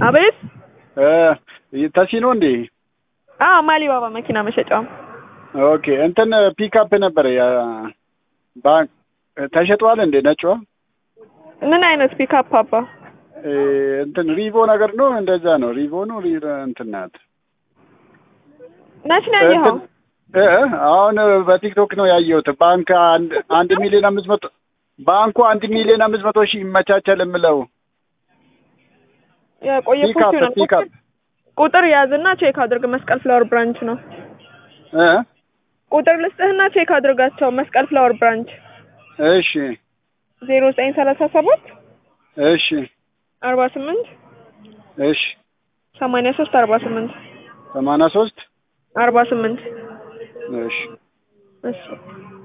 አቤት። እ ተሲኖ እንዴ? አዎ ማሊባባ መኪና መሸጫው። ኦኬ እንትን ፒክአፕ ነበረ ያ ባንክ ተሸጧል እንዴ? ነጯ ምን አይነት ፒካፕ አባ? እ እንትን ሪቮ ነገር ነው እንደዛ ነው። ሪቮ ነው ሪ እንትን ናት። መች ነው ያየኸው? እንትን እ አሁን በቲክቶክ ነው ያየሁት። ባንክ አንድ አንድ ሚሊዮን አምስት መቶ ባንኩ አንድ ሚሊዮን አምስት መቶ ሺህ ይመቻቻል የምለው የቆየ ፖስት ፒክአፕ ይሆናል። ፒክአፕ ቁጥር ያዝና ቼክ አድርግ። መስቀል ፍላወር ብራንች ነው። እ ቁጥር ልስጥህና ቼክ አድርጋቸው። መስቀል ፍላወር ብራንች እሺ ዜሮ ዘጠኝ ሰላሳ ሰባት እሺ አርባ ስምንት እሺ ሰማንያ ሶስት አርባ ስምንት ሰማንያ ሶስት አርባ ስምንት እሺ እሺ